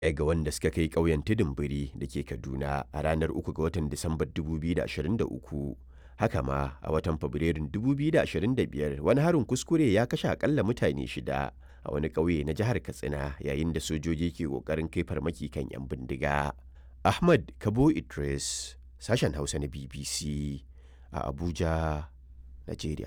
ga wanda suka kai ƙauyen tudun biri da ke kaduna a ranar 3 ga watan disambar 2023 haka ma a watan fabrairun 2025 wani harin kuskure ya kashe akalla mutane shida a wani ƙauye na jihar katsina yayin da sojoji ke ƙoƙarin kai farmaki kan 'yan bindiga ahmad kabo idris sashen hausa na bbc a abuja nigeria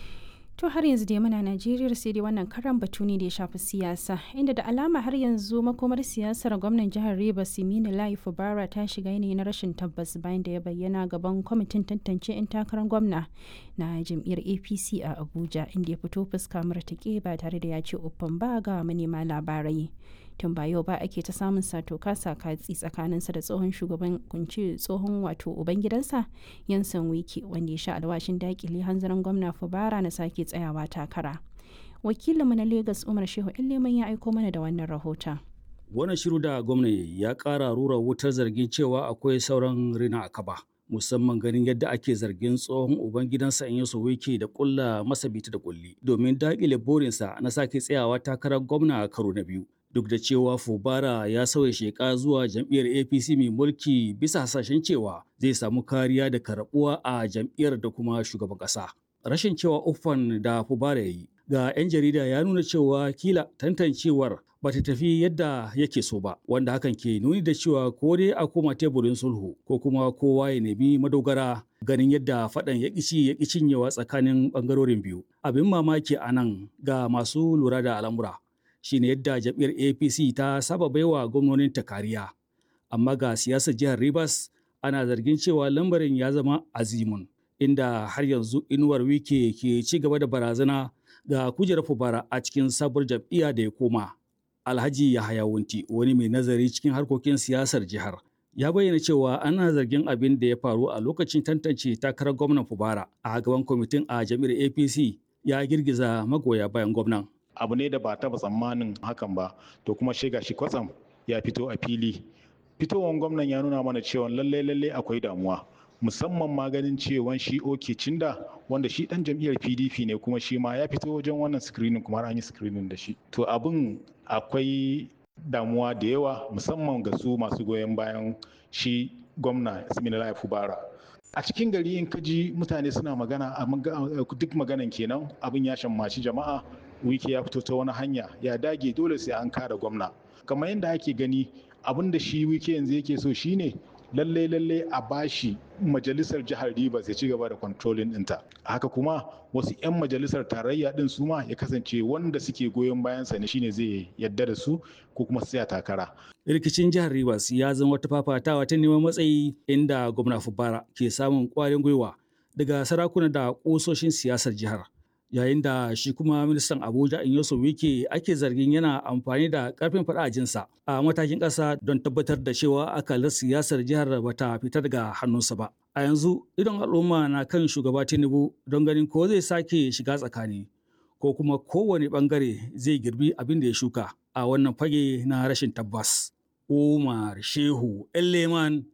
To har yanzu dai muna Najeriya sai dai wannan karan batu ne da ya shafi siyasa inda da alama har yanzu makomar siyasar gwamnan jihar Rivers Simini Lai Fubara ta shiga yanayi na rashin tabbas bayan da ya bayyana gaban kwamitin tantance 'yan takarar gwamna na jam'iyyar APC a Abuja inda ya fito fuska martake ba tare da ya ce uffan ba ga manema labarai. tun ba yau ba ake ta samun sato kasa katsi tsakaninsa da tsohon shugaban kunci tsohon wato ubangidansa yansan wiki wanda ya sha alwashin dakile hanzarin gwamna fubara na sake tsayawa takara wakilinmu na lagos umar shehu leman ya aiko mana da wannan rahoton wannan shiru da gwamnati ya ƙara rura wutar zargin cewa akwai sauran rina a kaba musamman ganin yadda ake zargin tsohon ubangidansa in yaso wiki da kulla masa bita da kulli domin daƙile burinsa na sake tsayawa takarar gwamna a karo na biyu duk da cewa fubara ya sauya sheka zuwa jam'iyyar apc mai mulki bisa hasashen cewa zai samu kariya da karbuwa a jam'iyyar da kuma shugaban ƙasa rashin cewa uffan da fubara ya yi ga 'yan jarida ya nuna cewa kila tantancewar ba ta tafi yadda yake so ba wanda hakan ke nuni da cewa ko dai a koma teburin sulhu ko kuma kowa ya nemi madogara ganin yadda faɗan ya ƙici ya ƙi cinyewa tsakanin ɓangarorin biyu abin mamaki a nan ga masu lura da al'amura shine yadda jam'iyyar apc ta saba baiwa gwamnonin ta kariya amma ga siyasar jihar rivers ana zargin cewa lambarin ya zama azimun inda har yanzu inuwar wike ke ci gaba da barazana ga kujerar fubara a cikin sabuwar jam'iyya da ya koma alhaji yahaya wunti wani mai nazari cikin harkokin siyasar jihar ya bayyana cewa ana zargin abin da ya faru a lokacin tantance takarar gwamnan fubara a gaban kwamitin a jam'iyyar apc ya girgiza magoya bayan gwamnan abu ne da ba taba tsammanin hakan ba to kuma shiga shi kwatsam ya fito a fili fitowar gwamnan ya nuna mana cewa lalle lalle akwai damuwa musamman ma ganin cewa shi oke cinda wanda shi dan jam'iyyar pdp ne kuma shi ma ya fito wajen wannan screening kuma an yi screening da shi to abin akwai damuwa da yawa musamman ga su masu goyon bayan shi gwamna Siminalayi Fubara a cikin gari in kaji mutane suna magana duk maganan kenan abin ya shammaci jama'a wiki ya fito ta wani hanya ya dage dole sai an kare gwamna kamar yadda ake gani abin da shi wiki yanzu yake so shine lalle lalle a bashi majalisar jihar Rivers ya ci gaba da controlling ɗinta haka kuma wasu 'yan majalisar tarayya din su ma ya kasance wanda suke goyon bayan sa ne shine zai yadda da su ko kuma tsaya takara rikicin jihar Rivers ya zama wata fafatawa ta neman matsayi inda gwamna Fubara ke samun kwarin gwiwa daga sarakuna da kusoshin siyasar jihar yayin da shi kuma ministan abuja inyoso wike ake zargin yana amfani da karfin jinsa a matakin ƙasa don tabbatar da cewa akalar siyasar jihar bata fita daga hannunsa ba a yanzu idan al'umma na kan shugaba tinubu don ganin ko zai sake shiga tsakani ko kuma kowane bangare zai girbi abin da ya shuka a wannan fage na rashin tabbas umar shehu leman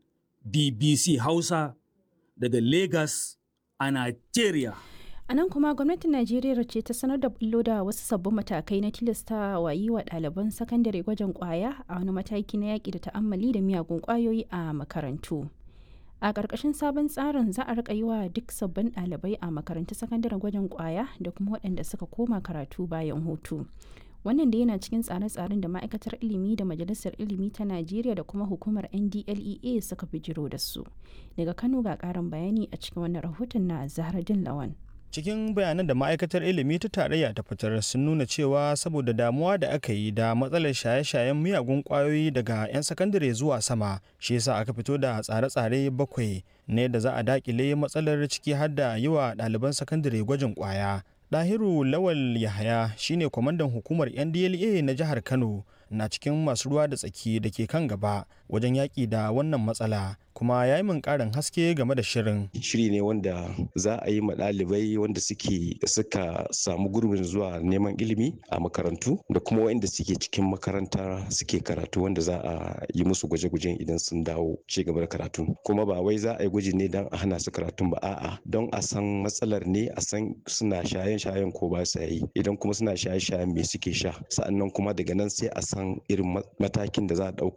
bbc hausa daga lagos a nigeria A nan kuma gwamnatin Najeriya ce ta sanar da bullo da wasu sabbin matakai na tilasta wa yi wa ɗaliban sakandare gwajin ƙwaya a wani mataki na yaƙi da ta'ammali da miyagun ƙwayoyi a makarantu. A ƙarƙashin sabon tsarin za a riƙa yi wa duk sabbin ɗalibai a makarantun sakandare gwajin ƙwaya da kuma waɗanda suka koma karatu bayan hutu. Wannan da yana cikin tsare-tsaren da ma'aikatar ilimi da majalisar ilimi ta Najeriya da kuma hukumar NDLEA suka bijiro da su. Daga Kano ga ƙarin bayani a cikin wannan rahoton na Zahraddin Lawan. cikin bayanan da ma'aikatar ilimi ta tarayya ta fitar sun nuna cewa saboda damuwa da aka yi da matsalar shaye-shayen miyagun kwayoyi daga 'yan sakandare zuwa sama shi yasa aka fito da tsare-tsare bakwai ne da za a dakile matsalar ciki har da yi wa ɗaliban sakandare gwajin kwaya Dahiru Lawal Yahaya shine kwamandan hukumar NDLA na jihar Kano na cikin masu ruwa da tsaki da ke kan gaba wajen yaƙi da wannan matsala kuma ya yi min ƙarin haske game da shirin. Shiri ne wanda za a yi ma ɗalibai wanda suke suka samu gurbin zuwa neman ilimi a makarantu da kuma waɗanda suke cikin makaranta suke karatu wanda za a yi musu gwaje-gwajen idan sun dawo ci gaba da karatu. Kuma ba wai za a yi gwaji ne don a hana su karatun ba a'a don a san matsalar ne a san suna shayen-shayen ko ba sa yi idan kuma suna shaye-shayen me suke sha sa'annan kuma daga nan sai a san irin matakin da za a ɗauka